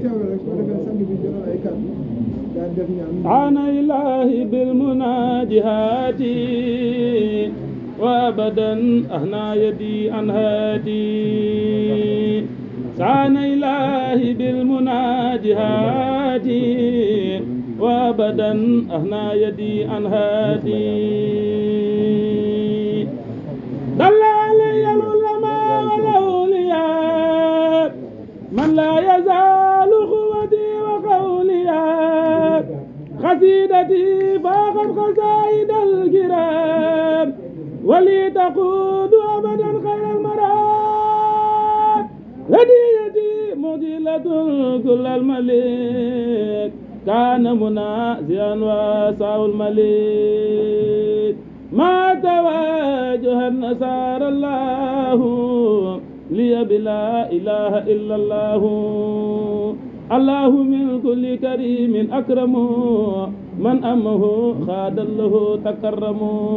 teewlu rek su ko defee sang bi jotal ay kàddu daal def ñaan عن إله بالمناجهات وأبدا أهنى يدي عن هادي عن إله بالمناجهات وأبدا أهنى يدي عن هادي دل علي العلماء والأولياء من لا يزال قوتي وقولي قصيدتي فاقت قصائد الكرام ولي تقود أبدا خير المرام هديتي مجلة كل الملك كان منازعا واسع الملك ما تواجه النصارى الله لي بلا إله إلا الله الله من كل كريم أكرم من أمه خاد له تكرم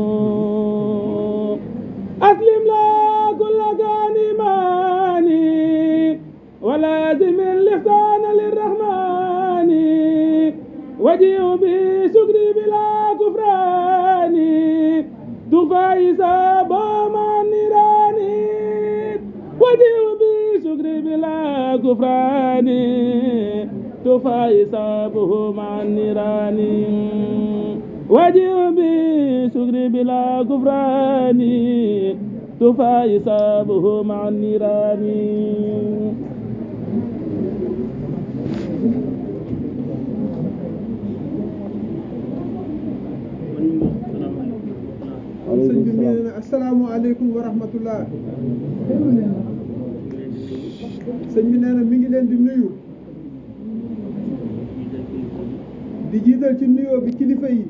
أسلم لا كل كان ماني ولازم الإحسان للرحمن وجيء بشكري بلا كفران تفايس بما النيران وجيء بشكري بلا كفران تفايس به مع النيران وجيء بشكري بلا كفران تفايس به مع النيران sëñ bi nee na asalaamaaleykum wa rahmatullah sëñ bi nee na mi ngi leen di nuyu di jiital ci nuyoo bi kilifa yi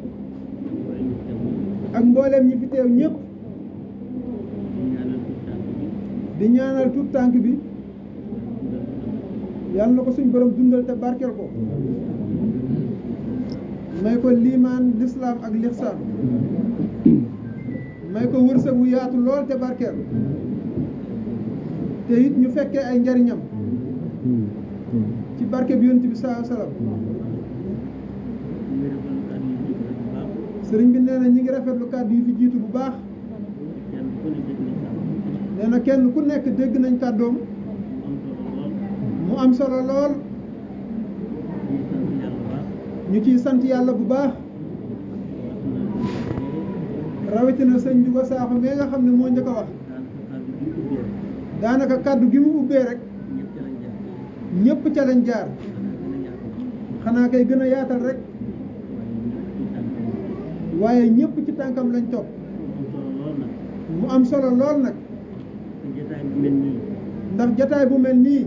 ak mbooleem ñi fi teew ñëpp di ñaanal tut tànk bi yàlla na ko suñ borom dundal te barkeel ko may ko liimaan lislaam ak lixsaan may ko wërsëg wu yaatu lool te barkeel te it ñu fekkee ay njariñam ci barke bi yonent bi saa salaam sëriñ bi nee na ñi ngi rafetlu kàddu yi fi jiitu bu baax nee na kenn ku nekk dégg nañ kàddoom mu am solo lool ñu ciy sant yàlla bu baax rawatina sëñ Juga Saaxo mais nga xam ne moo njëkk a wax daanaka kàddu gi mu ubbee rek ñëpp ca lañ jaar xanaa kay gën a yaatal rek waaye ñëpp ci tànkam lañ topp mu am solo lool nag ndax jataay bu mel nii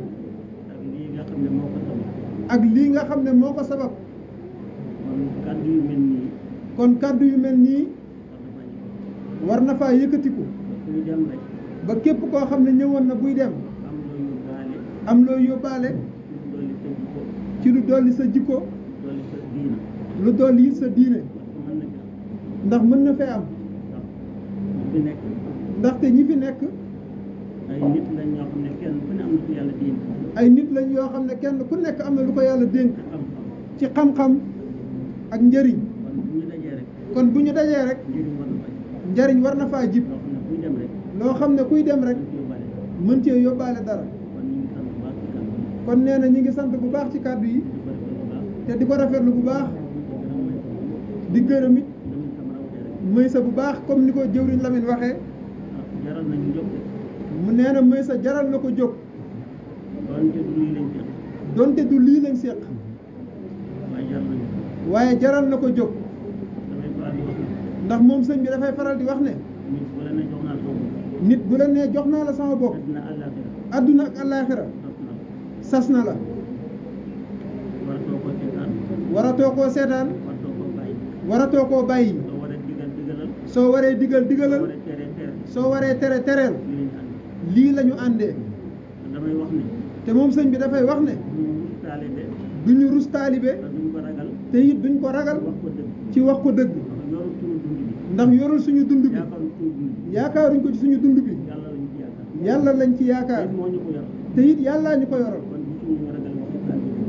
ak lii nga xam ne moo ko sabab kàddu yu mel nii kon kàddu yu mel nii war na faa yëkkatiku kuy dem rek ba képp koo xam ne ñëwoon na buy dem am loo yóbbaale am looy yóbbaale lu dolli sa jikko ci lu dolli sa jikko dolli sa diina lu dolli it sa diine parce que mën na fi am ndax mën na fee am ndax fi nekk ndaxte ñi fi nekk ay nit lañ ñoo xam ne kenn ku ne am na ko yàlla dénk ay nit lañ yoo xam ne kenn ku nekk am na lu ko yàlla dénk xam-xam ci xam-xam ak njëriñ kon bu ñu dajee rek kon bu ñu dajee rek njëriñ war na fay njëriñ war na faa jib loo xam ne kuy dem rek loo xam ne kuy dem rek dañ ci yóbbaale mën cee yóbbaale dara kon ñu ngi sant bu baax ci kàddu yi kon nee na ñi ngi sant bu baax ci kàddu yi di ko rafetlu bu baax te di ko rafetlu bu baax di gërëm di gërëm it tamit tam rawatee rek mëy sa bu baax comme ni ko jëwriñ Lamine waxee ah jaral nañu jóg de mu nee na mëy sa jaral na ko jóg doonte du lii lañ jël donte du lii lañ séq waaye jaral nañu waaye jaral na ko jóg damay faral di wax ne ndax moom sëñ bi dafay faral di wax ne nit bu la ne jox naa sama bopp nit bu la nee jox naa la sama bopp àddina àllaaxira adduna ak àllaaxira tos na sas na la waratoo ko seetaan waratoo koo seetaan waratoo ko bàyyi waratoo koo bàyyi soo waree digal digalal soo waree digal soo digalal waree tere tere soo waree tere tereel lii lañ ànd lii la ñu àndee te damay wax ne te moom sëñ bi dafay wax ne ñu wut taalibe duñu rus taalibe te duñ ko ragal te it duñ ko ragal wax ko dëgg ci wax ko dëgg ndax yorul suñu dund bi ndax yorul suñu dund bi yaakaarul suñu dund bi yaakaaruñ ko ci suñu dund bi yàlla lañ ci yaakaar yàlla lañ ci yaakaar it moo ñu ko yor te it yàllaa ñu ko yoral kon gisuñu ñu ragal waxi taalibe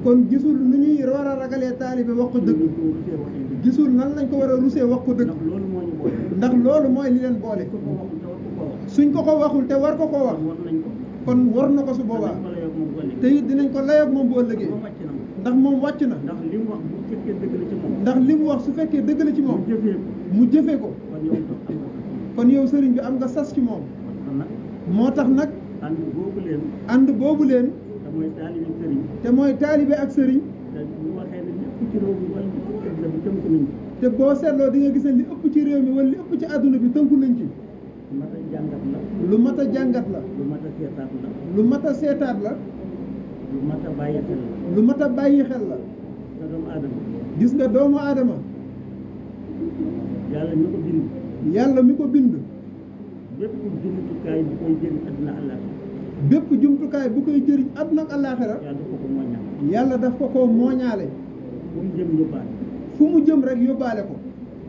kon gisul nu ñuy war a ragalee taalibe wax ko dëgg ñu ko rusee waxee dëgg gisul nan lañ ko war a rusee wax ko dëgg ndax loolu moo ñu boole ndax loolu mooy li leen boole ko ko waxul te war ko koo wax suñ ko ko waxul te war ko koo wax war nañ ko kon war na ko su boobaa danañ ko la yokk moom boole te it dinañ ko layoog moom bu ëllëgee moom wàcc na moom ndax moom wàcc na ndax li mu wax bu fekkee dëgg la ci moom ndax li mu wax su fekkee dëgg la ci mu moom jëfee ko mu jëfee ko kon yow toog am nga kon yow sëriñ bi am nga sas ci moom kon nag moo tax nag ànd boobu leen ànd boobu leen te mooy taalibi sëriñ te mooy taalibe ak sëriñ te bu waxee ne lépp ci réew mi wala lépp ci àddina bi tënk nañ ci te boo seetloo di nga gis ne li ëpp ci réew mi wala li ëpp ci àdduna bi tënku nañ ci mat a jàngat la lu mat a jàngat la lu mat a seetaat la lu mat a seetaat la lu mat a bàyyi xel la lu mat a bàyyi xel la te doomu aadama gis nga doomu aadama yàlla ñu ko bind yàlla mi ko bind bépp jumtukaay bu koy jëriñ àddina àllaaxira bépp jumtukaay bu koy jëriñ àdduna ak àllaaxira yàlla daf ko ko mooñal yàlla daf ko ko mooñaale bu mu jëm yóbbaale fu mu jëm rek yóbbaale ko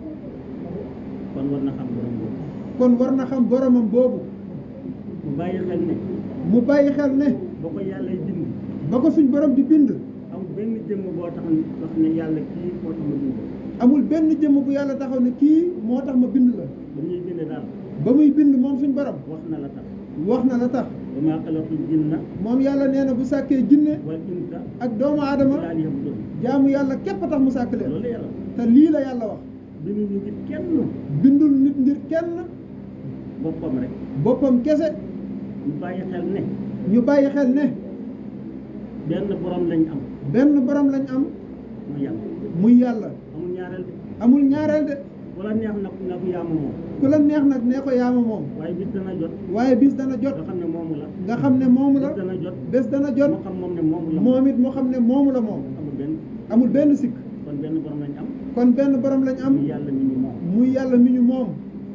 kon war na xam borom boobu kon war na xam boromam boobu mu bàyyi xel ne mu bàyyi xel ne ba ko yàlla bind ba ko suñ borom di bind amul benn jëmm boo tax ne wax ne yàlla kii moo tax ma bind ko amul benn jëmm bu yàlla taxaw ne kii moo tax ma bind la ba ñuy bind daal ba muy bind moom suñ borom wax na la tax wax na la tax wa maa xalaqtul jinna moom yàlla nee na bu sàkkee jinne wal insa ak doomu aadama illaa liya'buduun jaamu yàlla képp a tax mu sàkk leen loolu la yàlla te lii la yàlla wax bindu ñu ngi kenn bindul nit ngir kenn boppam rek boppam kese ñu bàyyi xel ne ñu bàyyi xel ne benn borom lañ am benn borom lañ am muy yàlla muy yàlla amul ñaareel de amul ñaareel de wala neex nag na ko yaama moom ku la neex nag nee ko yaama moom waaye bis dana jot waaye bis dana jot nga xam ne moomu la nga xam ne moomu la bis dana jot bés dana jot moo xam moom ne moomu la moom it mu xam ne moomu la moom amul benn amul benn sikk kon benn borom lañ am kon benn borom lañ am muy yàlla mi ñu moom muy yàlla mi ñu moom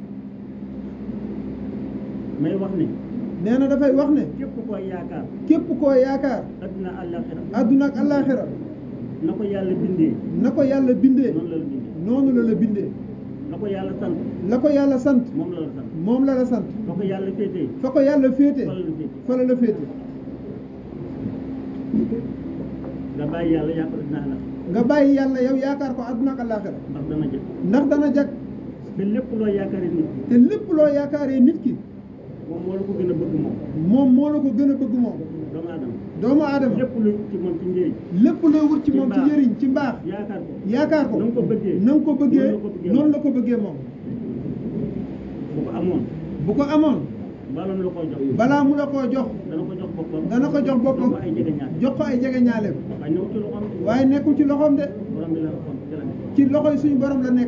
may wax ne nee na dafay wax ne képp koo yaakaar képp koo yaakaar adduna àllaaxira àdduna ak àllaaxira na ko yàlla bindee na ko yàlla bindee noonu la la bindee noonu la la bindee na ko yàlla sant la ko yàlla sant moom la la sant moom la la sant na ko yàlla féetee fa ko yàlla féete fa la la féetee fa la la féete nga bàyyi yàlla yaakaar adduna àllaaxira nga bàyyi yàlla yow yaakaar ko àdduna ak àllaaxira ndax dana jël ndax dana jag te lépp loo yaakaaree nit te lépp loo yaakaaree nit ki moom moo la ko gën a bëgg moom moom moo la ko gën a bëgg moom doomu aadama doomu aadama lépp lu ci moom ci njëriñ lépp loo wut ci Ci moom ci mbaax. njëriñ ci mbaax yaakaar ko yaakaar ko na nga ko bëggee na nga ko bëggee noonu la ko bëggee noonu la ko bëggee moom bu ko amoon bu ko amoon baloon la koo jox balaa mu la koo jox dana ko jox boppam dana ko jox boppam jox ko ay jege ñaar jox ko ay jege ñaaleem waaye ñëw ci loxoom waaye nekkul ci loxoom de borom bi la xool ci la nekk ci loxoy suñu borom la nekk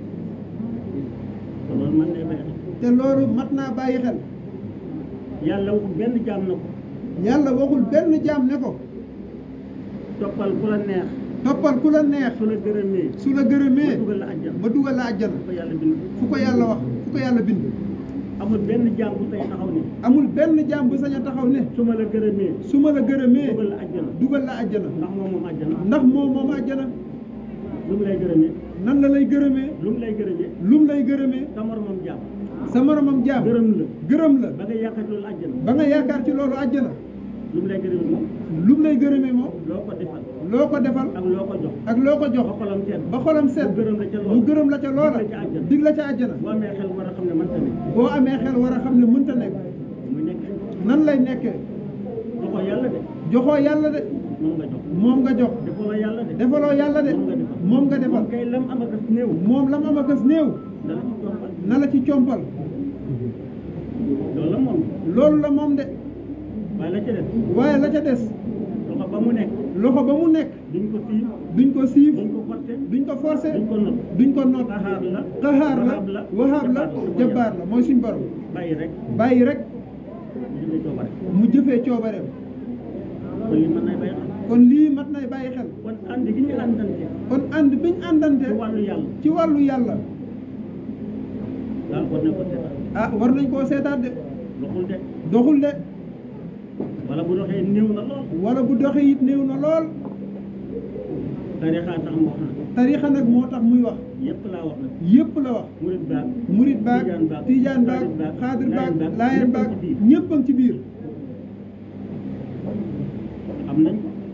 te loolu man lay bàyyi te loolu mat naa bàyyi xel yàlla waxul benn jaam na ko yàlla waxul benn jaam ne ko toppal ku la neex toppal ku la neex su la gërëmee su la gërëmee ma dugal la àjjana ma dugal la àjjana ko yàlla bind fu ko yàlla wax fu ko yàlla bind amul benn jaam bu say taxaw ne amul benn jaam bu sañ a taxaw ne su ma la gërëmee su ma la gërëmee dugal la àjjana dugal la àjjana ndax moom moom àjjana ndax moom moom àjjana lu mu lay gërëmee nan la lay gërëmee lu mu lay gërëmee lum lay gërëmee sa moromam jaam sa moromam jaam gërëm la gërëm la ba nga yaakaar loolu àjjana ba nga yaakaar ci loolu àjjana lu mu lay gërëmee moom lum lay gërëmee moom loo ko defal loo ko defal ak loo ko jox ak loo ko jox ba xolam seet ba xolam seet mu gërëm la ca mu loolu gërëm la ca loola dig la ca àjjana. dig la ca àjjana boo amee xel war a xam ne man tamit boo amee xel war a xam ne mënta nekk mu nekk nan lay nekkee joxoo yàlla de joxoo yàlla de moom nga jox moom nga jox defaloo yàlla de defaloo yàlla de moom nga defal moom nga defal moom kay lam am ak néew moom lam am akas néew dala ci jombal na la ci compal loolu la moom loolu la moom de waaye la ca des waaye la ca des loxo ba mu nekk loxo ba mu nekk duñ ko siif duñ ko siif duñ ko forcé duñ ko forcé duñ ko not duñ ko noot xaxaar la xaxaar la wahaab la wahaab la jabaar jabaar la mooy suñ borom bàyyi rek bàyyi rek ñu ngi coobare mu jëfee coobareem kon li mën nay bàyyi xel kon lii mat nay bàyyi xel kon ànd gi ñu àndante kon ànd biñ àndante ci wàllu yàlla ci wàllu yàlla daal war nañ ko seetaan ah war nañ koo seetaat de doxul de doxul de wala bu doxee néew na lool wala bu doxee it néew na lool tarixa tax mu wax na tarixa nag moo tax muy wax yépp laa wax nag yépp la wax murid baag murit baag Tijaan baag, tijaan baag Xaadir baag, xaadir baag Laayeen baag, laayeen ñëpp a baag ngi ci biir. ñëpp a ngi ci biir xam nañ ko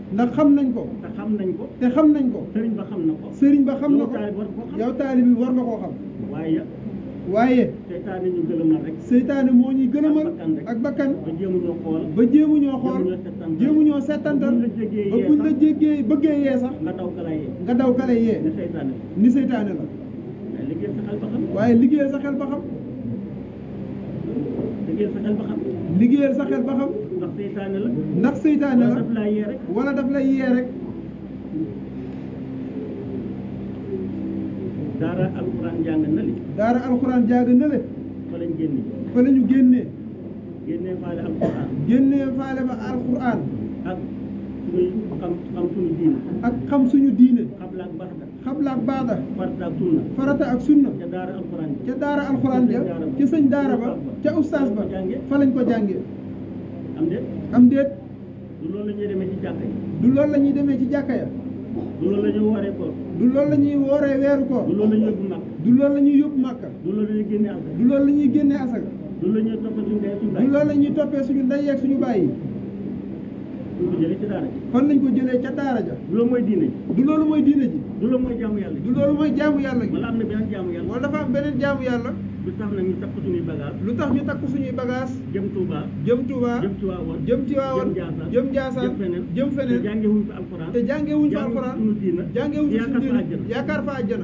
ndax xam nañ ko te xam nañ ko te xam nañ ko sëriñ ba xam na ko sëriñ ba xam na yow ko taalibe war koo xam yow taalibe bi war nga koo xam waaye waaye seytaane ñu gëlëmal rek seytaane moo ñuy gëlëmal Ak bakkan rek. ak bakkan ba jéemuñoo xool ba jéemuñoo xool Jéemuñoo settantal. jéemuñoo settantal Buñ la jéggee ba yee buñ la sax. jéggee bëggee yee sax nga daw kala yee nga daw kale yee ne seytaane la ni seytaane la mais liggéey sa xel ba xam waaye liggéeyal sa xel ba xam liggéey sa xel ba xam liggéeyal sa xel ba xam ndax seytaane la ndax seytaane wala la daf laa yee rek wala daf lay yee rek daara alxuraan jàng na li daara alxuraan jaaga na le fa lañ génne fa la ñu génnee génnee faale alxuraan génnee faale ba alxuraan ak suñuy xam xam suñu diine ak xam suñu diine xabla ak baxda xabla ak baada farta ak sunna farata ak sunna ca daara alxuraan ca daara alxuraan ja ca sëñ daara ba ca ustaas ba fa lañ ko jàngee am de am déet du loolu la ñuy demee ci jàkka yi du loolu la ñuy demee ci jàkka ya du loolu la ñuy wooree ko du loolu la ñuy wooree weeru koor du loolu la ñuy yóbbu mag du loolu la ñuy yóbbu màkka du loolu la ñuy génne alxuraan du loolu la ñuy génnee asaka du loolu la ñuy toppal suñu ndey suñu du baay loolu la ñuy toppee suñu ndey yeeg suñu baay yi du ko jëlee ci daara ji fan lañ ko jëlee ca daara ja du loolu mooy diine ji du loolu mooy diine ji du loolu mooy jaamu yàlla ji du loolu mooy jaamu yàlla gi wala am na beneen jaamu yàlla wala dafa am beneen jaamu yàlla du tax nag ñu takk suñuy bagage lu tax ñu takk suñuy bagage jëm Touba jëm Touba jëm Tiwaawan jëm Tiwaawan jëm Njaasaan jëm feneen jëm te feneen jàngewuñ fa alxuraan te jàngewuñ fa jàngewuñ alxuraan suñu diina jàngewuñ fa yaakaar suñu fa diine àjjana yaakaar fa àjjana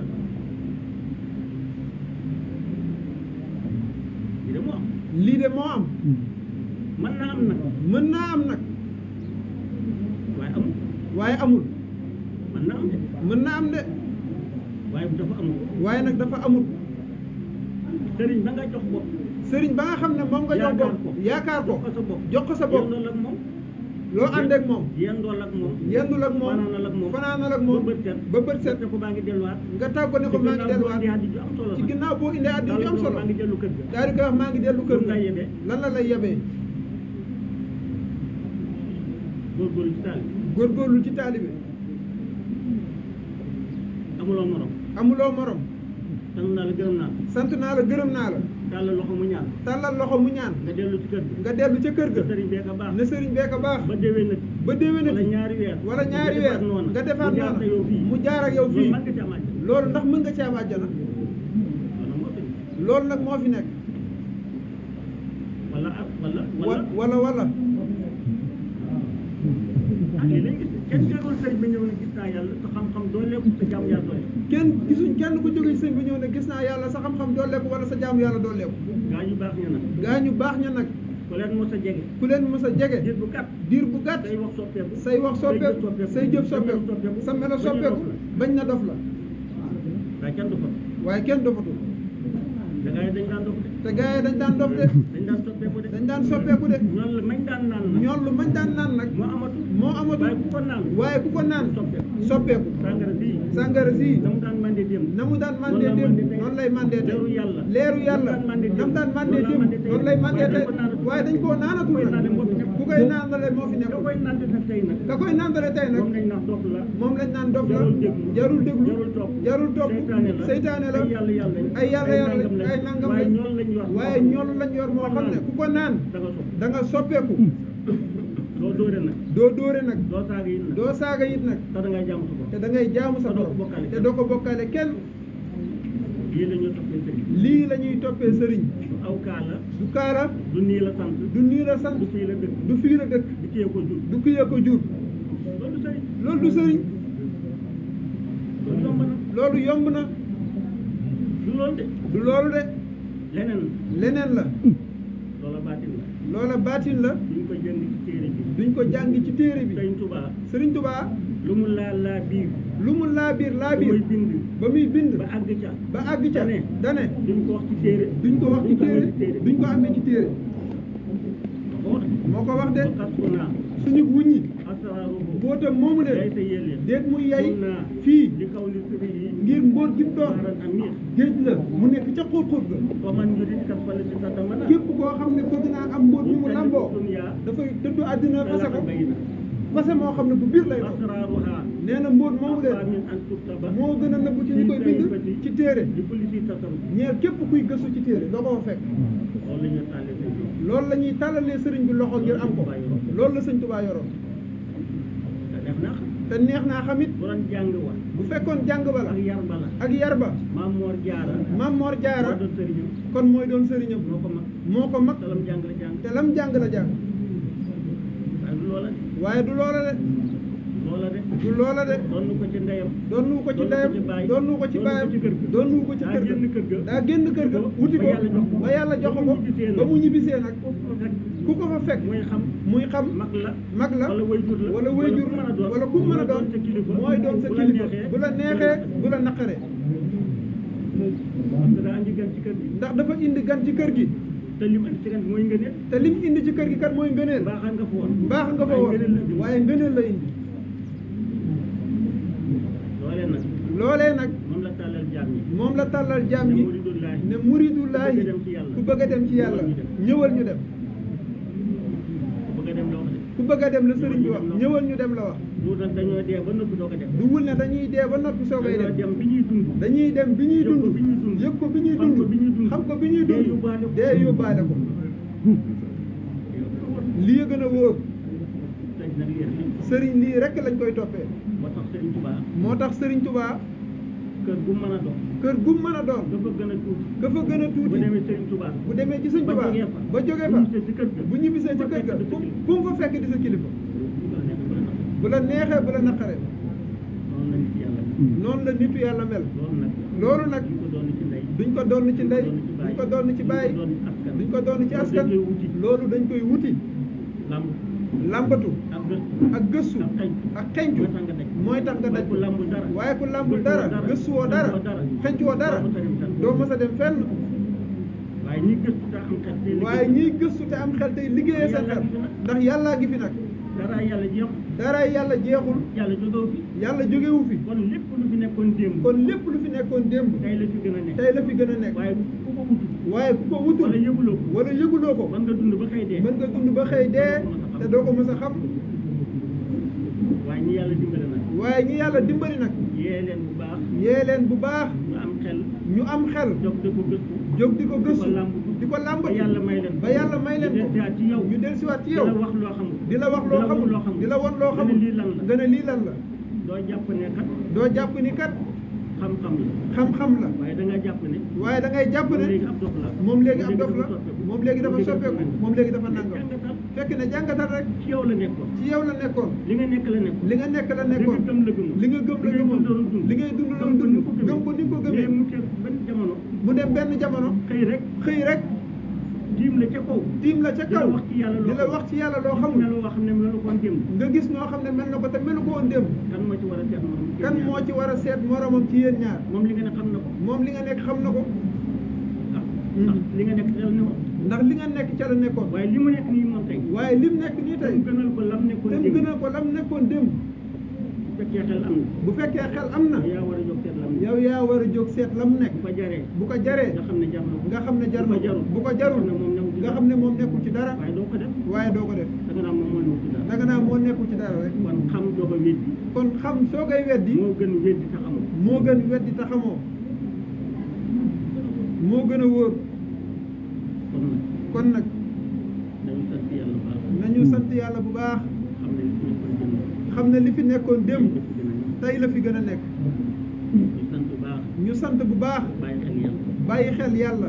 lii de moo am lii de moo am mën naa am nag mën naa am nag waaye amul waaye amul mën naa am de mën naa am de waaye dafa amul waaye nag dafa amul sëriñ ba nga jox bopp sëriñ ba nga xam ne moom nga jox Yaakaar bopp ko. yaakaar ko jox ko sa bopp jox ko sa bopp yendool ak moom loo ànd ak moom yendool ak moom yendul ak moom fanaanal ak moom fanaanal ak moom ba bët set ba bët set te ko baa ngi delluwaat nga tàggo ne ko maa ngi delluwaat ci ginnaaw boo indi addi ju am solo ci nag. ginnaaw boo indee addi ju am solo maa ngi dellu kër ga daal di koy wax maa ngi dellu kër Lu mu ga lay yebee? lan la lay yebee góorgóorlu ci taal bi góorgóorlu ci taalibe amuloo morom amuloo morom sant naa la gërëm naa la sant naa la gërëm naa la tàllal loxo mu ñaan tàllal loxo mu ñaan nga dellu ci kër ga nga dellu ca kër ga sëriñ bee ka baax ne sëriñ bee ko baax ba déwén nag ba déwénati wala ñaari weer wala ñaari nga weer defaat noona nga defaat mu jaar noona te yow fii mu jaar ak yow loolu fii mën nga ci amaat loolu ndax mën nga ci am àjjana wala moo fi loolu nag moo fi nekk wala ak wala wa wala wala wala ah lii lañ gis kenn déggul sëriñ bi ñëw ne gis naa yàlla sa xam-xam dooleeku sa jàmm yàlla dooleeku kenn gisuñ kenn ku jóge ci sëñ bi ñëw ne gis naa yàlla sa xam-xam dooleeku wala sa jaamu yàlla dooleeku gaa ñu baax ña nag gaa ñu baax ña nag ku leen mos a jege ku leen mës a jege diir bu gàtt diir bu gàtt say wax soppeeku say wax soppeeku say jëf sa melo soppeeku sa melo ba ñu soppeeku dof la. bañ na dof la waaye kenn du fa waaye kenn dofatul te gaa yi dañ daan dof de te gaa yi dañ daan dof de dañ daan soppeeku de dañ daan soppeeku de ñoom la mañ daan naan nag ñoon lu mañ daan naan nag moo amatul moo amatul waaye ku ko naan waaye ku ko naan soppeeku soppeeku sàngara bii sàngara sii na mu daan mandee démb na mu daan mandee démb noonu lay mandee tey leeru yàlla leeru yàlla na mu daan mandee na mu daan mandee noonu la démb mandee tey. noonu lay mandee tey waaye dañ ko naanatul. waaye dañ koo naanatul Ku koy naanee moo fi nekk. ku koy naanale moo fi da nekk koy naan nag tey nag ka koy naanale tey nag moom lañ naan dof la moom lañ naan dof la jarul déglu jarul déglu jarul topp jarul topp seytaane la seytaane la ay yàlla yàlla lañ ay yàlla yàlla nangam lañ ay nangam waaye lañ ñoom lañ yor waaye ñoom lañ yor moo xam ne ku ko naan da nga sopp da nga soppeeku doo dóore nag doo dóore nag doo saaga yi nag doo saaga it nag te da ngay jàmm sa bopp te da ngay jaamu sa Te doo ko borom bokkaale te kenn. doo ko bokkaale kenn lii la ñu toppee sëriñ lii la ñuy toppee sëriñ du aw kaa la du kaala du nii la sant du nii la sant du fii la dëkk du fii la dëkk du kiyee ko jur du kiyee ko jur loolu du sëriñ loolu du sëriñ loolu yomb na loolu yomb na du loolu de du loolu de leneen leneen la loola baatin la loola baatin la duñ ko jënd ci téere bi duñ ko jàngi ci téere bi Sëriñ Tuubaa sëriñ Tubaa lu mu laa laa biir lu mu laa biir laa lu muy biir bind ba muy bind ba àgg ca ba àgg ca dane dane duñ ko wax ci téere duñ ko wax ci duñ amee téere duñ ko amee ci téere ko wax moo ko wax de ba xas ko naa suñu wuññi asraaruhu bootam moomu day de sa yelle déet muy yay mun naa fii li kaw li sëri yi ngir mbóot gi doon maaran amir géej la mu nekk ca xóot-xóot ga ko man yurit kat fale si sa dama na képp koo xam ne bëgg naa am mbóot mi mu lamboo dunya dafay dëddu àddina fase ko bay na fase moo xam ne bu biir lay doon asraaruha nee na mbóot moomu de aqwa min an tuktaba moo gën a nëbb ci ñu koy bind ci téere di kulli si tasarruf ñeel képp kuy gëstu ci téere doo ko fa fekk loolu la ñu tàllee sëñ bi loolu la ñuy tàllalee sëriñ bi loxo ngir am ko loolu la sëñ Tubaa yoroon te def te neex naa xamit bu doon jàng wa bu fekkoon jàng ba la ak yar ba la ak yar ba maam Moor Jaara Maam Mor Jaara moo doon sëriñam kon mooy doon sëriñam moo ko mag moo ko mag talam jàng la jàng te lam jàng la jàng waaye du loola de waaye du loola de loola de du loola de doon ko ci ndeyam doon nu ko ci doon ndeyam ko ci baay doon nu ko ci doon baayam ko ci kër ga. doon nu ko ci daa kër génn kër ga. ga daa génn kër ga wuti ko ba yàlla jox ko. ba yàlla jox ba ko mu ñibbisee nag. ba mu ñibbisee nag rek ku ko fa fekk muy xam muy xam mag la mag la wala wayjur la wala wayjur ku mën a doon wala ku mën a doon sa kilifa mooy doon sa bu la kilifa neexee bu la neexee bu la naqaree parce que daa andi gan ci kër gi ndax dafa indi gan ci kër gi te li mu andi ci gan mooy ngëneel te lim indi ci kër gi kat mooy ngëneel mbaaxal nga fa woon mbaax nga fa waaye woon ngëneel la indi. waaye ngëneel la indi loolee nag loolee nag moom la tàllal jaam yi moom la tàllal jaam ne yi muridullaahi ne muridullaahi ku bëgg a dem ci yàlla. ku bëgg a dem ci yàlla ñëwal ñu dem ku bëgg a dem la wax de ku bëgg a dem la sëriñ bi wax ñëwal ñu dem la wax du nag dañoo dee ba noppi doo ko dem du wul ne dañuy dee ba noppi soogay dañoo dem dem bi ñuy dund dañuy dem bi ñuy Yëg ko dund bi ñuy dund. yëg ko bi ñuy Xam ko dund bi ñuy dund. xam ko bi ñuy Dee dund yóbbaale ko. dee yóbbaale ko lii gën a wóor tey nag yéen li sëriñ lii rek lañ koy toppee moo tax Sëriñ Tuubaa moo tax sëriñ Touba kër gu mën a doon kër gu mën a doon dafa gën a tuuti ka fa gën a bu tuuti demee Sëriñ Tuubaa bu demee ci sëñ ba Touba jógee fa ba jógee bu fa ñibbisee ci kër ga bu ñibbisee ci kër ga bu fu fa fu mu fa fekk di sa kilifa bu la neexee bu la naqaree noonu la nit yàlla noonu la nitu yàlla mel loolu nag loolu nag ñu ko doon ci ndey duñ ko doon ci ndey duñ ko doon ci baay duñ ko doon ci askan dañ koy wuti loolu dañ koy wuti lamb làmbatu ak gëstu ak gëstu ak xeeñ ak xencu mooy tax nga daj mooy tax nga daj waaye ku lambul dara waaye ku làmbul gëstuwoo dara dara, gëstuwoo dara xencuwoo dara, xencuwoo dara doo mës a dem fenn. doo mës a dem fenn waaye ñi gëstu te am xel te waaye ñiy gëstu te am xel tey liggéeyee seen xel ndax yàllaa ngi fi nag dara yàlla jeex dara yàlla jeexul yàlla jógewu fi yàlla jógewu fi kon lépp lu fi nekkoon démb kon lépp lu fi nekkoon démb tey la fi gën a nekk tey la fi gën a nekk waaye ku ko wutu waaye ku ko wutul wala yëguloo ko wala yëguloo ko mën nga dund ba xëy dee mën nga dund ba xëy dee te doo ko mës a xam waaye ñi yàlla dimbale nag waaye ñi yàlla dimbali nag yee leen bu baax yee leen bu baax ñu am xel ñu am xel jóg di ko gëstu jóg di ko gëstu di ko làmb di ko làmbatu ba yàlla may leen ba yàlla may leen ko ñu dellusiwaat ci yow ñu dellusiwaat ci di yow la wax loo xamul di la wax loo xamul di la won loo nga ne xamul lii lan la nga ne lii lan la doo jàpp ne kat doo jàpp ni kat xam-xam la xam-xam la waaye da nga jàpp ne waaye da ngay jàpp moom ne léegi ab dof la moom léegi ab dof la moom léegi dafa soppeeku moom léegi dafa nangam jàngatal fekk ne jàngatal rek ci yow la nekkoon ci yow la nekkoon li nga nekk la nekkoon li nga nekk la li nga nekkoon gëm la gëmoon li nga gëm la gëmoon li ngay dund la dund gëm ko ni nga ko mais gëmee mu teg benn jamono mu dem benn jamono xëy rek xëy rek tiim la ca kaw tiim la ca di la kaw wax ci yàlla loo di la wax ci yàlla loo xamul xamul ne loo xam ne melu koon démb nga gis noo xam ne mel na ko te melu ko woon démb kan moo ci war a seet moom kan moo ci war a seet moromam ci yéen ñaar moom li nga ne xam na ko moom li nga nekk xam na ko ah ndax li nga nekk dal ne woon ndax li nga nekk ca la nekkoon waaye li mu nekk nii moom tey waaye lim nekk nii te tey mu gënal ko lam nekkoon te mu démb gënal ko lam nekkoon démb bu fekkee xel am bu fekkee xel am na na yaa war a jóg seet lam ne yow yaa war a jóg seet lam nekk bu ko jaree bu ko jaree nga xam ne jar na ko nga xam ne jar na ko bu ko jarul nga xam ne moom nekkul ci dara waaye doo ko def waaye doo ko def da nga naan moom moo nekk ci dara danga naa moo nekkul ci dara rek kon xam doog a weddi kon xam soo koy weddi moo gën weddi te xamoo moo gën weddi te xamoo moo gën a wóor kon nag kon nag dañu sant yàlla bu baax nañu sant yàlla bu baax xam ne li fi nekkoon démb xam ne li fi nekkoon démb tey la fi gën a nekk ñu sant bu baax ñu sant bu baax bàyyi xel yàlla bàyyi xel yàlla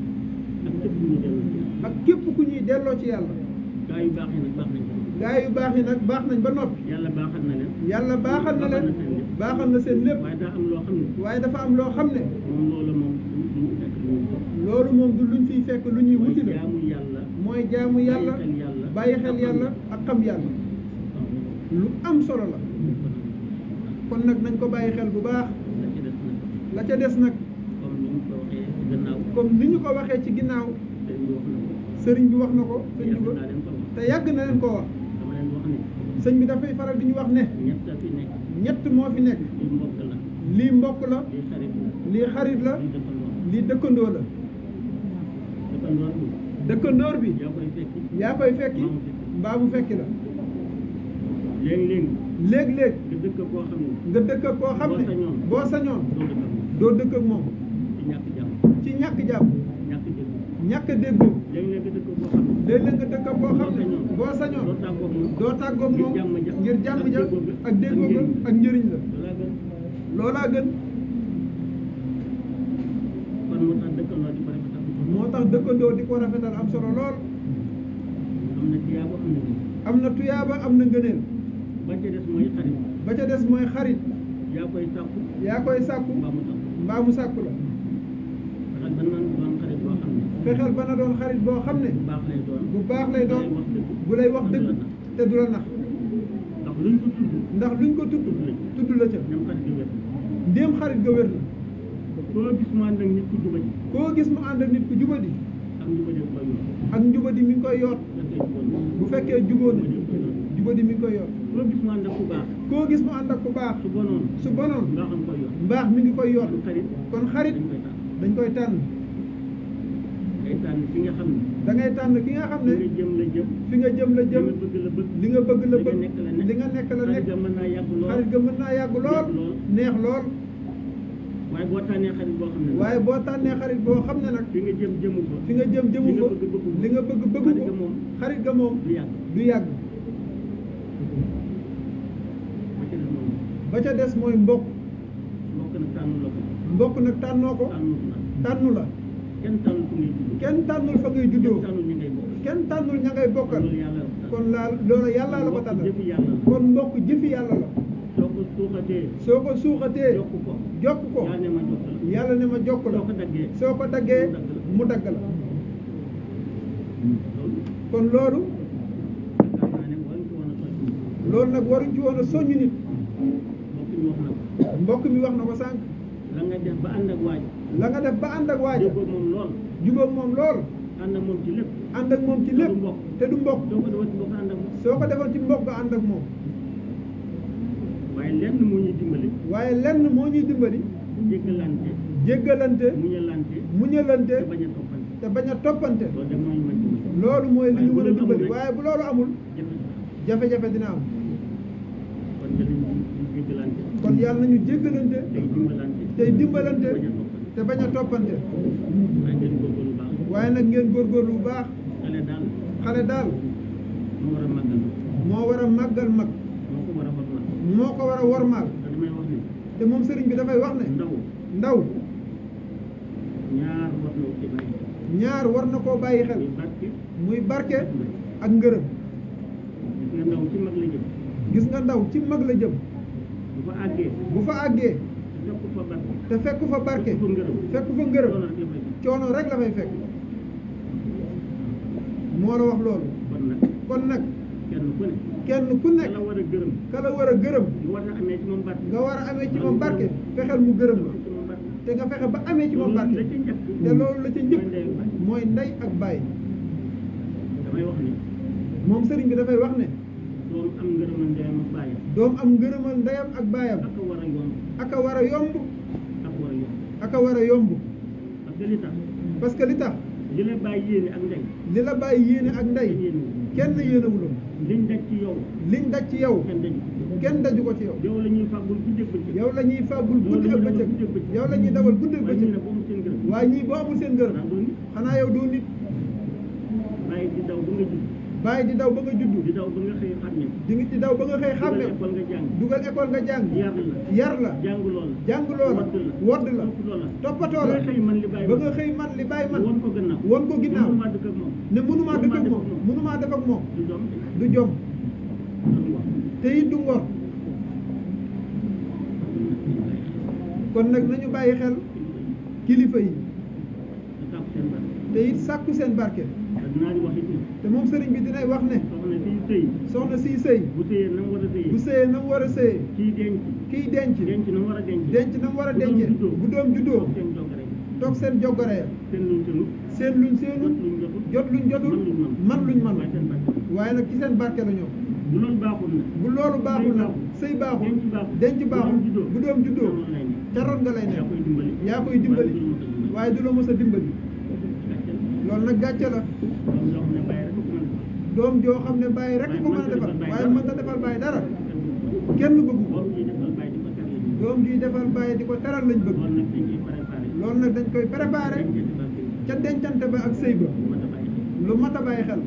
ak képp ku ñu dellu ci yàlla ak képp ku ñuy delloo ci yàlla gaa yu baax yi nag baax nañ ko gaa yu baax yi nag baax nañ ba noppi yàlla baaxal na leen yàlla baaxal na leen baaxal na seen lépp waaye daa am loo xam ne waaye dafa am loo xam ne moom loolu moom du ñu fekk lu ñu ko loolu moom du luñ fiy fekk lu ñuy mooy wuti la jaamu yàlla mooy jaamu yàlla bàyyi xel yàlla bàyyi xel yàlla ak xam yàlla lu am solo la kon nag nañ ko bàyyi xel bu baax la ci des nag la ca des nag comme ni ñu ko waxee ci gannaaw comme ni ñu ko waxee ci ginnaaw sëriñ bi wax na ko sëriñ bi wax na ko sëñ yàgg bi naa leen ko wax te yàgg na leen koo wax dama leen wax ne sëñ bi dafay faral di ñu wax ne ñett a fi nekk ñett moo fi nekk li mbokk la lii mbokk la li xarit la lii xarit la li dëkkandoo lii dëkkandoo la dëkkandoor bi dëkkandoor bi yaa koy fekki yaa koy fekki Mbaa mu fekki. mbaa mu fekki la léegi-léegi léeg-léeg nga dëkk koo xam ne nga dëkk ak koo xam Boo ne sañoon. boo sañoon doo dëkk ak moom doo dëkk ak moom ci ñàkk jàmm ci ñàkk jàmm ñàkk dégg ñàkk a déggoo léeg-léeg nga dëkk boo xam ne léeg-léeg nga dëkk boo xam ne boo doo sañoon tàggoog moom doo tàggoog moom ngir jàmm ja ngir jàmm ak ja déggoo ga ak déggoo ga ak ak njëriñ la loolaa gën loolaa gën kon moo tax dëkkandoo di ko rafetal moo tax dëkkandoo di ko rafetal am solo lool am na tiyaaba am na ngëneel am na tuyaaba am na ngëneel ba ca des mooy xarit ba ca des mooy xarit yaa koy sàkku yaa koy sàkku mbaa mu tax mbaa mu sàkku la fexeel ba nan doon xarit boo xam ne fexeel ba na doon xarit boo xam ne bu baax lay doon bu baax lay doon wax dëgg bu lay wax dëgg te du la nax ndax luñ ko tudd ndax luñ ko tudd tudd la ca ñoom xarit gi wér ndéem xarit ga wér na koo gis mu ànd ak nit ku jubati koo gis mu ànd ak nit ku jubadi ak njubati koy yor ak njubadi mi ngi koy yoot fekkee juboon bu fekkee juboo na njubati koy yor jubadi mi ngi koy yoot koo gis mu ànd ak ku baax koo gis mu ànd ak ku baax su bonoon su bonoon nga xam koy yor mbaax mi ngi koy yoot kon xarit kon xarit dañ koy tànn dañ koy tànn day tànn fi nga xam ne da ngay tànn ki nga xam fi ne nga jëm la jëm fi nga jëm la li jëm nga bëgg la bëgg li nga bëgg la li nga bëgg nekk la nekk li nga nekk la xarit nekk ga mën naa yàgg lool xarit ga mën naa yàgg lool neex lool. neex lool waaye boo tànnee xarit boo xam ne waaye boo tànnee xarit boo xam ne nag fi nga jëm jëmu ko fi nga jëm jëmu li nga ko bëgg bëgg ko. li nga bëgg bëgg xarit ga ko moom xarit ga moom du yàgg du yàgg ba ca des moom ba ca des mooy mbokk mbokk nag tànnu la ko mbokk nag tànnoo ko tànnu la tànnu la kenn tànnu fu ngay judd kenn tànnul fa ngay juddoo kenn tànnu ñi ngay bokk kenn tànnul ña ngay bokkal loolu yàlla la ko kon laal loolu yàllaa la ko mbokk tànnal jëfi yàlla la kon mbokk jëfi yàlla la soo ko suuxatee soo ko suuxatee jokk ko jokk ko yaa ne ma jokk la yàlla ne ma jokk la soo ko daggee soo ko daggee mu dagg la loolu kon loolu yaakaar naa ne war nga ci woon a toj loolu nag waruñ ci woon a soññ nit mbokk ñu wax na ko mbokk mi wax na ko sànq la nga def ba ànd ak waaj la nga def ba ànd ak waaja déggoo moom lool jubóog moom lool ànd ak moom ci lépp ànd ak moom ci te du lépp mbokk. te du mbokk soo ko defal ci mbokk ànd ak moom soo ko defoon ci mbokk nga ànd ak moom waaye lenn moo ñuy dimbali waaye lenn moo ñuy dimbali jéggalante jéggalante muñalante muñalante te bañ a toppante te bañ a toppante loolu de mooy mën dimbali loolu mooy li ñu mën a Waaye bu loolu amul dimbali rek- waaye bu loolu amul jafe-jafe jafe-jafe dina am kon nga leen di jéggalante kon yàlla nañu jéggalante tey dimbalante tey dimbalante bañ a toppante te bañ a toppante waaye ngeen góorgóorlu baax waaye nag ngeen góorgóorlu bu baax xale daal xale daal moo war a màggal moo war a màggal mag moo ko war a xotmal moo ko war a wormaal te damay wax ne te moom sëriñ bi dafay wax ne ndaw ndaw ñaar war na ci bàyyi ñaar war na koo bàyyi xel muy barke muy barke ak ngërëm gis nga ndaw ci mag la jëm gis nga ndaw ci mag la jëm bu fa àggee bu fa àggee te fekk fa barke te fekk fa barke fekk fa ngërëm fekk fa ngërëm loolu rek la fay fekk. coono rek la fay fekk moo la wax loolu kon nag kon nag kenn ku ne kenn ku ka nekk la war a gërëm ka la war a gërëm nga war a amee ci moom barke nga war a amee ci moom barke fexeel mu gërëm la ci moom barke te nga fexe ba amee ci moom loolu barke la ca njëkk te loolu la ca njëkk mooy ndey ak baay. mooy ndey ak baay damay wax ne moom sëriñ bi dafay wax ne doom am ngërëmal ndeyam ak baayam doom am ngërëmal ndeyam ak baayam ak a war a yomb ak a war a yomb ak war a yomb ak a war a yomb parce que li tax parce que li tax li la bàyyi yéene ak ndey li la bàyyi yéene ak ndey kenn yéene wu. kenn yéenewuloon liñ daj ci yow liñ daj ci yow kenn daju ko. kenn daju ko ci yow yow la ñuy fàggul guddeeg bëccëg yow la ñuy fàggul guddi ak Yow la ñuy bëccëg dawal guddi ak bëccëg. yow la ñuy dawal guddi ak waaye ñu bëccëg ne boo mu seen gërëm waaye ñii boo amul seen ngërëm xanaa doo nit xanaa yow doo nit bàyyi di daw ba nga judd bàyyi di daw ba nga juddu di daw ba nga xëy xàmme di ngi di daw ba nga xëy xàmmee dugal école nga jàng dugal école nga jàng yar la yar la jàng lool jàng loola wodd la wodd la topp loola toppatoo la ba nga xëy man li bàyyi ba nga xëy man li bàyyi man won ko gannaaw won ko ginnaaw mënumaa dëkk ak moom ne mënumaa dëkk ak mënumaa moom def ak moom. mënumaa def ak moom du doom du jom du ngor te it du ngor kon nag nañu bàyyi xel kilifa yi da tàpp seen barke te it sàkku seen barke te dinaa di wax it ne te moom sëriñ bi dinay wax ne soxna siy sëy soxna siy sëy bu sëyee na mu war a sëyee bu sëyee na mu war a sëyee kii denc kiy denc denc na mu war a denc denc na mu war a Bu doom dencee juddoo. bu doom juddoo toog seen jokkare toog seen joggore ya seen luñ seenut seen luñ seenu jot luñ jotul jot luñ jotul man luñ man man luñ man waaye seen barke waaye nag ci seen barke la ñoom bu loolu baaxul na bu loolu baaxul nag sëy baaxul denc baaxul denc baaxul bu doom juddoo bu doom juddoo noonu lay ne ca ron nga lay yaa nekk koy dimbali yaa koy dimbali waaye du la mos a dimbali. waaye du la mës a dimbali Gàcce la. loolu nag gàcce la doom yoo xam ne bàyyi rek ko mën a defal. doom joo xam ne bàyyi rek ko mën a defal Waaye waaye mënta mënta defal bàyyi dara kenn kenn bëggu ko doom yi defal bàyyi di ko teral lañu. doom ji defal bàyyi di ko teral lañ bëgg loolu nag dañ ciy préparé. loolu nag dañ koy préparé dañ ciy defal kii. ca dencante ba ak sëy ba lu mat a bàyyi xel lu mat a bàyyi xel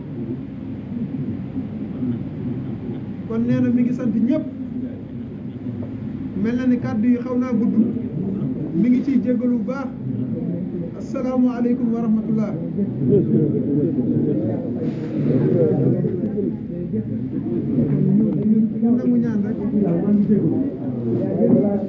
kon nag ñu ngi sant ñëpp kon nee na mi ngi sant ñëpp mel na ni kàddu yi xaw naa gudd mi ngi ciy jéggalu bu baax asalaamualeykum wa rahmatullah ñu nangu ñaan rek